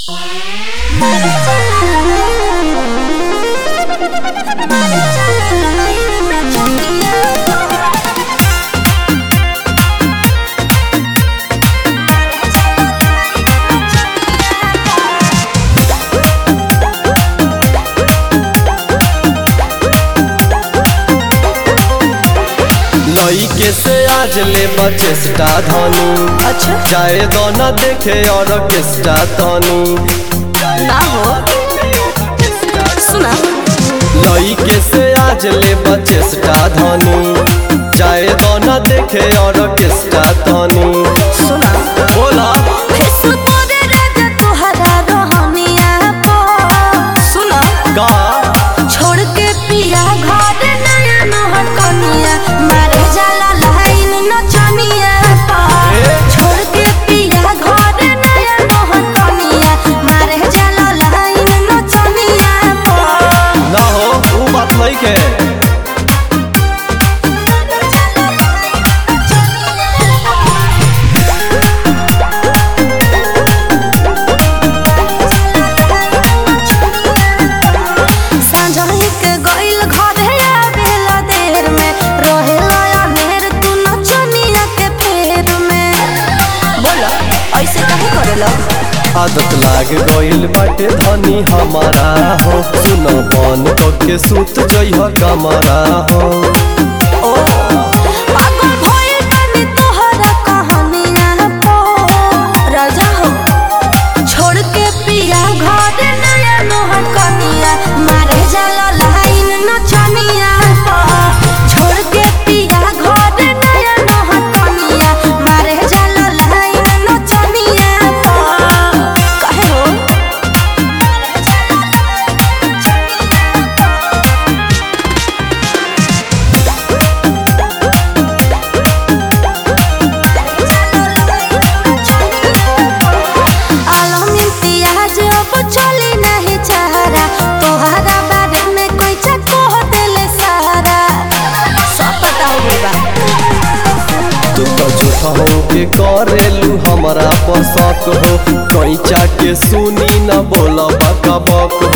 लइके से आज ले बचेस्टा धनु अच्छा चाहे दोना देखे और केस्टा तनु ना हो सुना लइके से आज ले बचेस्टा धनु चाहे दोना देखे और केस्टा तनु सुना बोला फेसु तोरे राजा तोहरा रहनिया पो सुना का छोड़ के पिया घर नया नहर कनिया मारे जाला लाइन नचनिया पा छोड़ के पिया घर नया नहर कनिया मारे जाला लाइन नचनिया पा ना हो वो बात नहीं के सांझही के गइल घरे आवेला देर में रहेला अनेर तू नचनिया के फेर में बोला ऐसे काहे करेला आदत लाग गइल बाटे धनी हमारा हो सुन बन के सूत जइह कमरा हो ओ पागल भइल बानी तोहरा कहानिया पो राजा हो छोड़ के पिया घर नया नोहर कनिया मारे जाला लाइन नचनिया पो छोड़ के पिया घर नया नोहर कनिया मारे जाला लाइन नचनिया पो काहे हो मारे जाला लाइन नचनिया पो आलमी पियाज अब चली नहीं चाहरा तोहरा बारे में कोई चको दिल सारा सब पता हो गई बा तू तो झूठा हो के करेलू हमारा पर शक हो कैचा के सुनी न बोला बक बक